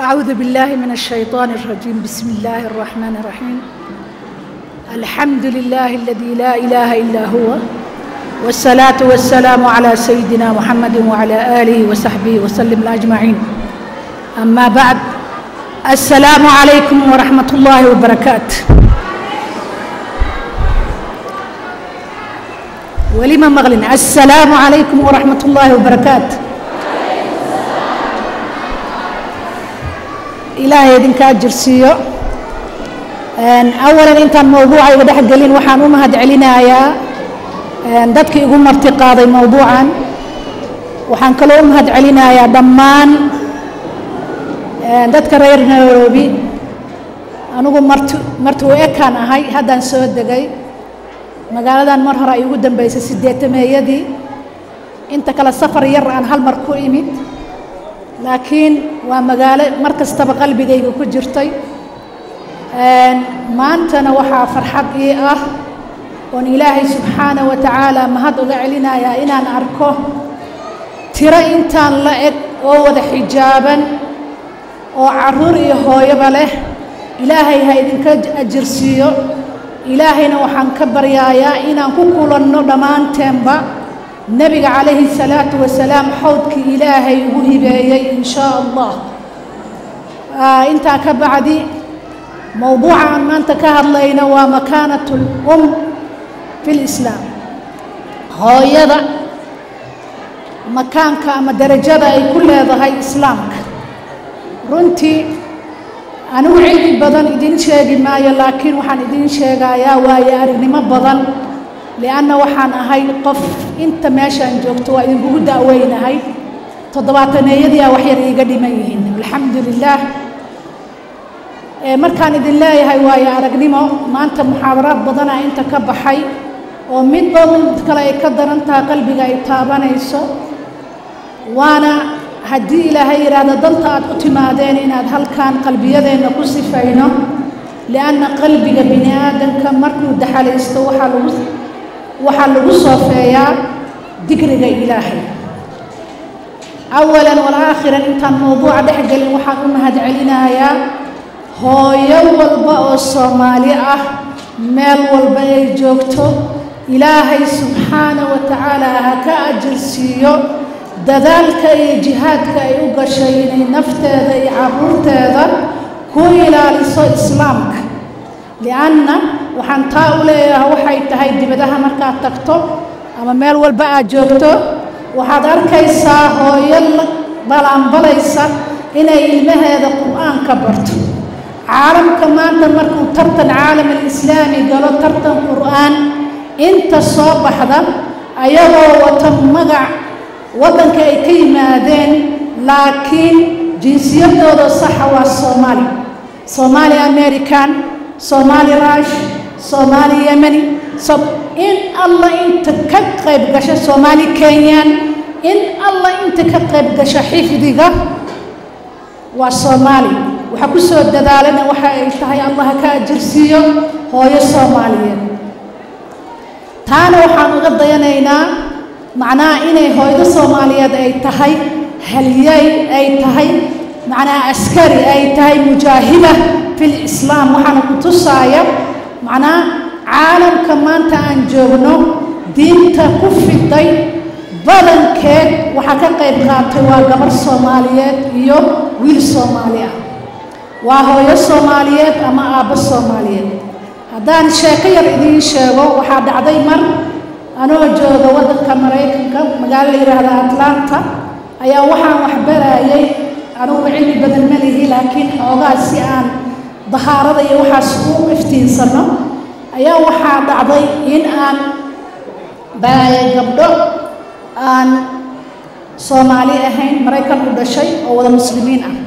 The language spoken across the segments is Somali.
أعوذ بالله من الشيطان الرجيم بسم الله الرحمن الرحيم الحمد لله الذي لا إله إلا هو والصلاة والسلام على سيدنا محمد وعلى آله وصحبه وسلم أجمعين أما بعد السلام عليكم ورحمة الله وبركاته ولما مغلن السلام عليكم ورحمة الله وبركاته ilaahay idinka ajirsiiyo awalan intaan mawduuca iga dhex gelin waxaan u mahad celinayaa dadkii igu marti qaaday mawduucan waxaan kaloo u mahad celinayaa dhammaan dadka reer nairobi anigu marti marti u ekaan ahay haddaan soo degay magaaladan mar hore ay ugu dambeysay sideetameeyadii inta kale safar yar aan hal mar ku imid laakiin waa magaalo mar kastaba qalbigayga ku jirtay maantana waxaa farxad ii ah oon ilaahay subxaana wa tacaala mahad uga celinayaa inaan arko tiro intaan la eg oo wada xijaaban oo carruur iyo hooyoba leh ilaahay ha idinka ajirsiiyo ilaahayna waxaan ka baryaayaa inaan ku kulanno dhammaanteenba nebiga calayhi salaatu wasalaam xowdkii ilaahay ugu hibeeyey in shaa allah intaa ka bacdi mowduuca aan maanta ka hadlayno waa makaanat lum fi lislaam hooyada makaanka ama derajada ay ku leedahay islaamka runtii anigu cilmi badan idin sheegi maayo laakiin waxaan idin sheegayaa waayo aragnimo badan lianna waxaan ahay qof inta meeshaan joogto waa idinkugu daaweynahay toddobaataneeyadii a wax yar iiga dhiman yihiin alxamdu lilaah markaan idin leeyahay waayo aragnimo maanta muxaadaraad badana inta ka baxay oo midba mid kale ay ka daran tahay qalbiga ay taabanayso waana haddii ilaahay yidhaahdo danta aad u timaadeen inaad halkan qalbiyadeenna ku sifayno lianna qalbiga bini aadamka markuu daxalaysto waxaa lagu waxaa lagu soofeeyaa digriga ilaahay awalan walaakhiran intaan mawduuca dhex gelin waxaan u mahad celinayaa hooyo walba oo soomaali ah meel walba ay joogto ilaahay subxaana wa tacaala ha ka ajirsiiyo dadaalka iyo jihaadka ay u gashay inay nafteeda iyo carruurteeda ku ilaaliso islaamka lianna waxaan taa u leeyahay waxay tahay dibadaha markaad tagto ama meel walba aad joogto waxaad arkaysaa hooyo balaanbalaysa inay ilmaheeda qur-aanka barto caalamka maanta markuu tartan caalam alislaami galo tartan qur-aan inta soo baxda ayagoo wata magac waddanka ay ka yimaadeen laakiin jinsiyadooda saxa waa soomaali soomaali american soomaali rush soomaali yemeni in alla inta ka qayb gasha soomaali kenyan in alla inta ka qayb gasha xifdiga waa soomaali waxaa ku soo dadaalana waxa ay tahay allah ka ajirsiiyo hooyo soomaaliyeed taana waxaan uga dayanaynaa macnaha inay hooydo soomaaliyeed ay tahay halyay ay tahay macnaha askari ay tahay mujaahida fil islaam waxaana ku tusaaya macnaha caalamka maanta aan joogno diinta ku fiday badankeed waxaa ka qayb qaatay waa gabar soomaaliyeed iyo wiil soomaali ah waa hooyo soomaaliyeed ama aabbo soomaaliyeed haddaan sheeko yar idiin sheego waxaa dhacday mar anoo jooga waddanka maraykanka magaalo la yidhaahda atlanta ayaa waxaan waxbarayay anugu cilmi badan ma lihi laakiin xoogaa si aan dahaarada iyo waxaas u iftiinsanno ayaa waxaa dhacday in aan baraayo gabdho aan soomaali ahayn maraykan u dhashay oo wada muslimiin ah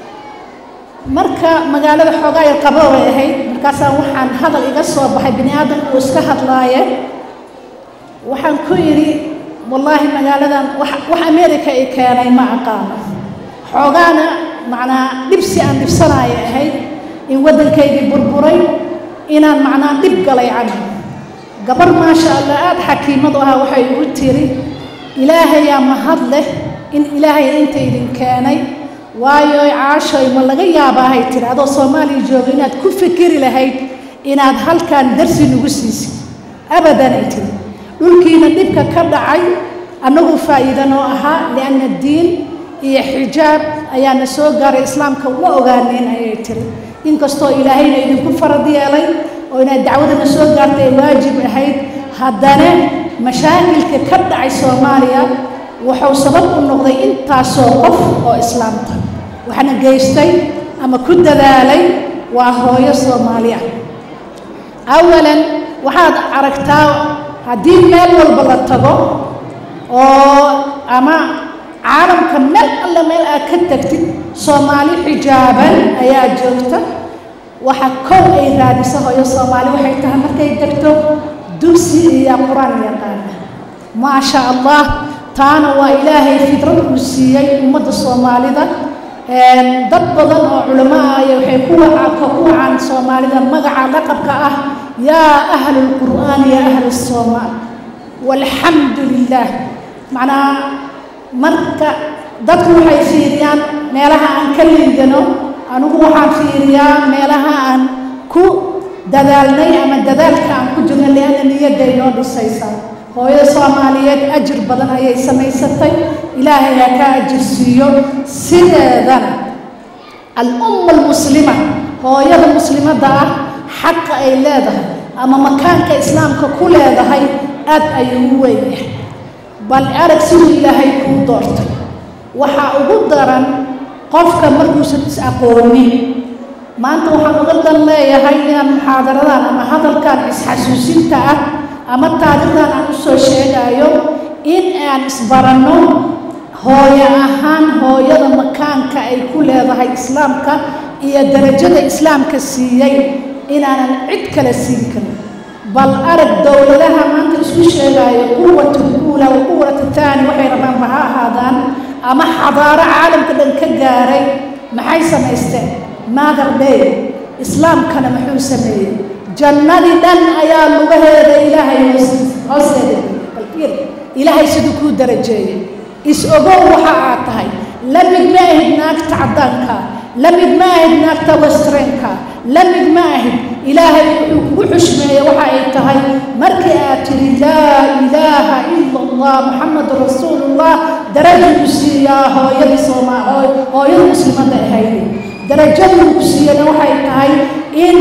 marka magaalada xoogaa yar qabo bay ahayd markaasaan waxaan hadal iga soo baxay bini aadamku uu iska hadlaaye waxaan ku yidhi wallaahi magaaladan wax wax america i keenay ma aqaano xoogaana macnaa dhibsi aan dhibsanaayo ahayd in waddankaygii burburay inaan macnaa dhib galay cana gabar maasha allah aada xakiimadu ahaa waxay igu tiri ilaahayaa mahad leh in ilaahay inta idin keenay waayo caashoy ma laga yaabaahay tiri adoo soomaaliya jooga inaad ku fikiri lahayd inaad halkan darsi nagu siisid abadan ay tiri dhulkiina dhibka ka dhacay annagu faa'iida noo ahaa lianna diin iyo xijaab ayaana soo gaaray islaamka uma ogaanin ayay tiri inkastoo ilaahayna idinku farad yeelay oo inaad dacwadana soo gaartay ay waajib ahayd haddana mashaakilka ka dhacay soomaaliya wuxuu sabab u noqday intaasoo qof oo islaamta waxna geystay ama ku dadaalay waa hooyo soomaali ah awalan waxaad aragtaa haddii meel walba la tago oo ama caalamka meel alle meel aad ka tagtid soomaali xijaaban ayaa joogta waxa kow ay raadisa hooyo soomaali waxay tahay markay degto dugsi iyo qur-aan yaqaana maasha allah taana waa ilaahay fidrad uu siiyey ummadda soomaalida dad badan oo culamo ah ay waxay ku wacaka ku wacaan soomaalida magaca laqabka ah yaa ahlu lqur'aan yaa ahlu soomaal walxamdu lilah macnaa marka dadku waxay fiiriyaan meelaha aan ka liidano anigu waxaan fiiriyaa meelaha aan ku dadaalnay ama dadaalka aan ku jirno lianna niyadday noo dhisaysaa hooyada soomaaliyeed ajir badan ayay samaysatay ilaahay ha ka ajir siiyo sideedana al-umma almuslima hooyada muslimadda ah xaqa ay leedahay ama makaanka islaamka ku leedahay aad ayuu u weyn yahay bal arag siduu ilaahay kuu doortay waxaa ugu daran qofka markuusan is aqoonin maanta waxaan uga dan leeyahay inaan muxaadaradan ama hadalkan isxasuusinta ah ama taarikhdan aan u soo sheegayo in aan isbaranno hooyo ahaan hooyada makaanka ay ku leedahay islaamka iyo darajada islaamka siiyey inaanan cid kale siin karin bal arag dowladaha maanta isku sheegaayo quwatu luula wa quwatu taani waxay rabaanba ha ahaadaan ama xadaaro caalamka dhan ka gaaray maxay samaysteen mother day islaamkana muxuu sameeyey jannadii dhan ayaa lugaheeda ilaahay hoosteeda balfiir ilaahay siduu kuu darajeeyey is ogow waxa aad tahay la mid ma ahid naagta caddaanka la mid ma ahid naagta westrenka la mid ma ahid ilaahay wuxuu kugu xushmeeyey waxa ay tahay markii aad tidhi laa ilaaha ila allah muxamadu rasuulullah darajuu siiyaa hooyadii sooma hooyada muslimadda ahayd darajaduu ku siiyana waxay tahay in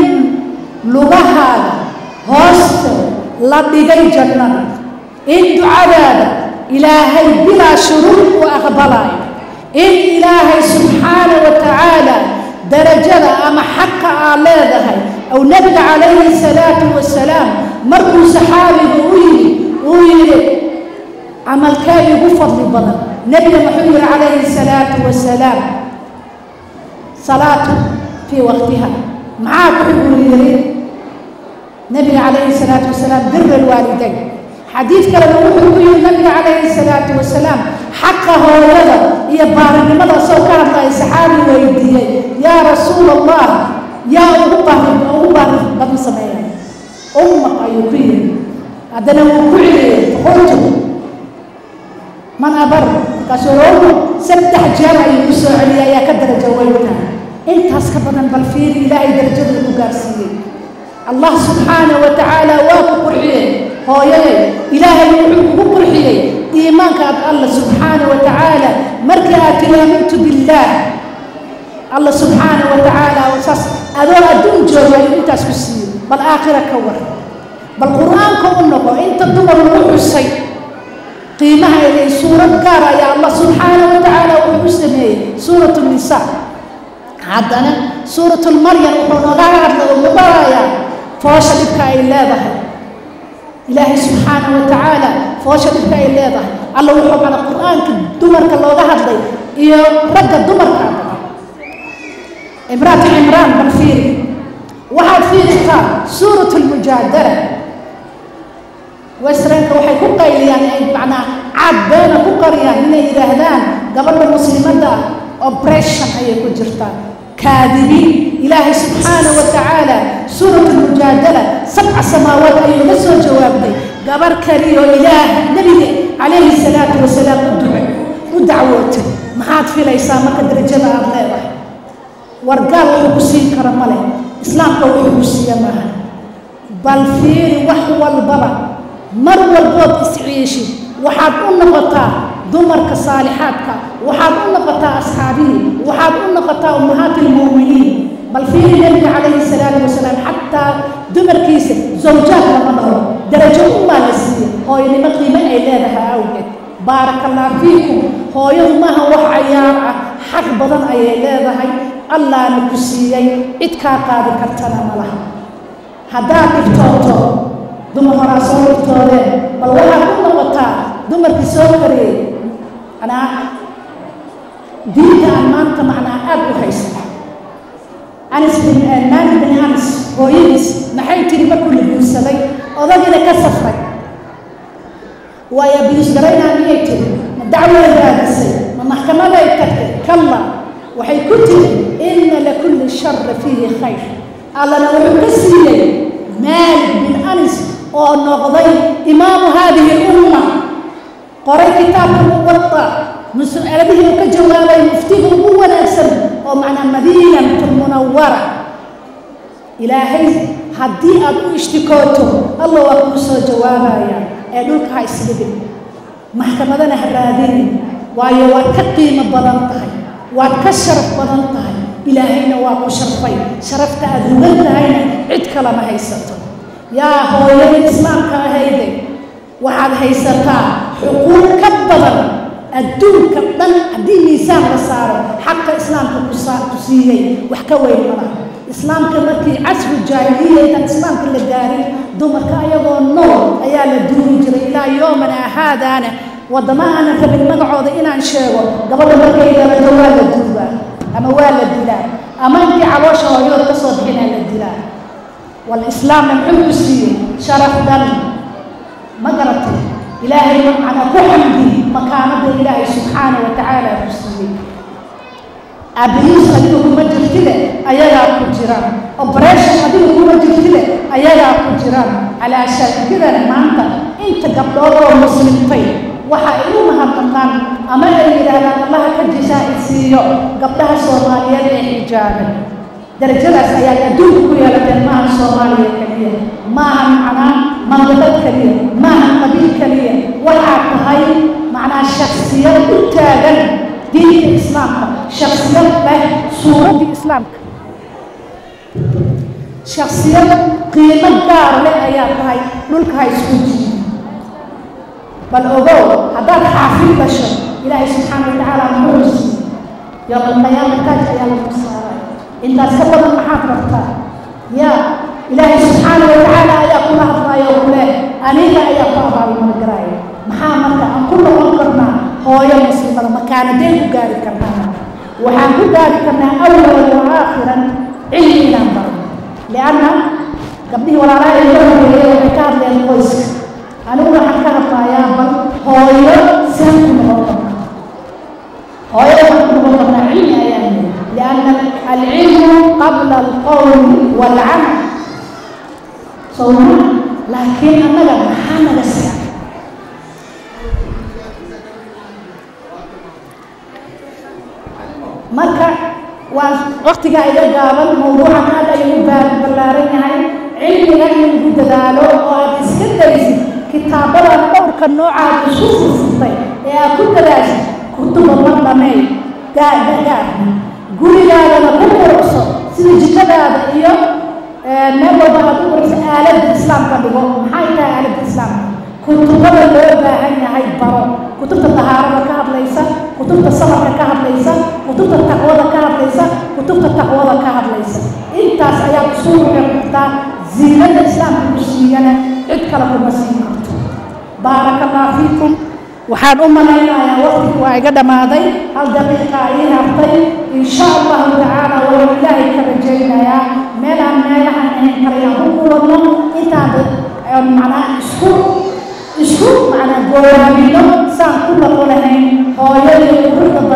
lugahaaga hoosta la dhigay jannada in ducadaada ilaahay bilaa shuruud u aqbalaayo in ilaahay subxaana wa tacaala darajada ama xaqa aad leedahay ow nebiga calayhi salaatu wasalaam markuu saxaabiga u yidhi uu yidhi camalkee igu fadli badan nebiga muxuu yidhi calayhi salaatu wasalaam salaatu fii waqtiha maxaa ku xiguu yidhi nebiga calayhi salaatu wasalaam bira alwaalidayn xadiid kalena wuxuu ku yidhi nabiga calayhi salaatu wasalaam xaqa hooyada iyo baarinimada soo ka hadlaya saxaabi weydiiyey yaa rasuul allah yaa ugu baarin ugu baarin badan sameeya ummaq ayuu ku yidhi haddana wuu ku celiyey qultu man abar markaasuu rowma saddex jeer ayuu ku soo celiyay ayaa ka darajo weyntaa intaas ka badan bal fiiri ilaahay darajaduu ku gaarsiiyey allah subxaana wa tacaala waa ku qurxiyey hooyaday ilaahay wuxuu kugu qurxiyey iimaanka aad alla subxaana wa tacaala markii aad tiri aamintu billaah alla subxaana wa tacaala saas adoo adduun jooga ayuu intaas ku siiyey bal aakhira ka war bal qur-aanka u noqo inta dumar lagu xusay qiimaha ilay suurad gaar ayaa allah subxaana wa tacaala wuxuu u sameeyey suurat nisaa haddana suuratulmaryam wuxuu nooga hadla oo mubarayaa foosha dhibka ay leedahay ilaahay subxaana wa tacaala foosha dhibka ay leedahay alla wuxuu mana qur-aanka dumarka looga hadlay iyo ragga dumarka imraat cimraan bal fiiri waxaad fiiritaa suurat lmujaadala westranka waxay ku qayliyaan ay macnaa caad beena ku qariyaan inay yidhaahdaan gabadha muslimadda oppression ayay ku jirtaa kaadibiin ilaahay subxaana wa tacaala suurat lmujaadala sabca samaawaad ayuu la soo jawaabtay gabar kaliyo ilaah nebiga calayhi salaatu wasalaam u ducay u dacwootay maxaad filaysaa marka darajada aada leedahay wargaal wuxuu ku siin kara ma leh islaamka wuxuu ku siiya maaha bal fiiri wax walbaba mar walbood isciishid waxaad u noqotaa dumarka saalixaadka waxaad u noqotaa asxaabihii waxaad u noqotaa ummahaati lmu'miniin bal fiiri nebiga calayhi salaatu wasalaam xataa dumarkiisa zawjaad lama dhaho darajo umaa la siiya hooyanimo qiimo ay leedahay awgeed baaraka allah fiikum hooyadu maaha wax cayaar ah xaq badan ayay leedahay allaana ku siiyey cid kaa qaadi kartana ma laha haddaad dhiftooto dumar horaa soo dhiftoodeen bal waxaad u noqotaa dumarkii soo kariyey manaa diinta aan maanta macnaa aada u haysta anis bin maalik bin anis hooyadiis maxay tiri markuu la guursaday odagina ka safray waayo biisgaraynaa miyay tiri ma dacway raadisay ma maxkamaday tagtay kalla waxay ku tiri inna likulli shari fiihi khayr allana wuxuu ka siiyey maalik bin anis oo noqday imaamu haadihi lumma qoray kitaabka muwada mas-aladihii uu ka jawaabay muftiga ugu wanaagsan oo macnaa madiinatu munawara ilaahay haddii aad u ishtikooto alla waa kuu soo jawaabaya ee dhulka ha isdhigin maxkamadana ha raadinin waayo waad ka qiimo badan tahay waad ka sharaf badan tahay ilaahayna waa ku sharfay sharafta aad rugan tahayna cid kalama haysato yaa hooyada islaamka ahayde waxaad haysataa xuquuq ka badan adduunka dhan haddii miisaan la saaro xaqa islaamka ku siiyey wax ka weyn malaha islaamka markii casru jaahiliya intaan islaamka la gaarin dumarka ayagoo nool ayaa la duuri jiray ilaa yoomana haadaana waddama aanan rabin magacooda inaan sheego gabadha markay dalato waa la duubaa ama waa la dilaa ama intii caloosha hooyood ka soo bixinaa la dilaa walislaamna muxuu ku siiyey sharaf dhan ma garatay ilaahay macnaa ku xamdi makaanada ilaahay subxaana wa tacaala ku siiyey aabbihiis adiga kuma jirtide ayagaa ku jiraan operation adiga kuma jirtide ayagaa ku jiraan calaa shaakidana maanta inta gabdhood oo muslimtay waxa ay u mahadnaqaan ama ay yidhaahdaan allaha ka jisaaisiiyo gabdhaha soomaaliyeed ee xijaaban darajadaas ayaa adduunka ku yeelateen maaha soomaaliya keliya maaha macnaa mandabad keliya maaha qabiil keliya waxaa tahay macnaa shaksiyad u taagan diinta islaamka shaksiyad leh suuraddii islaamka shaksiyad qiimo gaar leh ayaa tahay dhulka ha isku jiidi bal ogow haddaad xaafid dhasho ilaahay subxaana wa tacaala muxuu siiyey yowma alqiyaama taaj ayaa lagu saaray intaas ka badan maxaad rabtaa yaa ilaahay subxaana wa tacaala ayaa kula hadlaayo oo kule aniga ayaa ku abaalmargaraaya maxaa marka aan ku noqon karnaa hooyo muslimada makaanadeen ku gaari karnaa waxaan ku gaari karnaa awalan wa aakhiran cilmi inaan barno lianna gabdhihii walaalaha iga horeeyey waxay ka hadleen qoyska anigu waxaan ka hadlayaa bal hooyo saan ku noqon karnaa hooyo waxaan ku noqon karnaa cilmi ayaan yiri lianna alcilmu qabla alqowli waalcamal sowma laakiin annaga maxaa naga siya marka waa waktigaa iga gaaban mawduucan aad ayuu ballaaran yahay cilmiga in lagu dadaalo oo aad iska daysid kitaabadan dhowrka noocaad isku furfurtay ee aad ku dadaashid kutuba ma dhamey gaagaarna gurigaadana ku quruxso sida jikadaada iyo meel walba aad u quruxso aaladda islaamka dhigo maxay tahay aaladda islaamka kutubada loo baahan yahay baro kutubta tahaarada ka hadlaysa kutubta sabarka ka hadlaysa kutubta taqwada ka hadlaysa kutubta taqwada ka hadlaysa intaas ayaad isku ruxin kartaa ziinada islaamka ku siiyana cid kale kuma siin karto baaraka allah fiikum waxaan u malaynayaa waqtigu waa iga dhammaaday hal daqiiqa ii hartay insha allahu tacaala waxaan ilaahay ka rajaynayaa meel aan meelahan ahayn kalayaan ku kulanno intaan macnaa isku isku macnaa goowaamino saan ku noqo lahayn hooyadii quruxda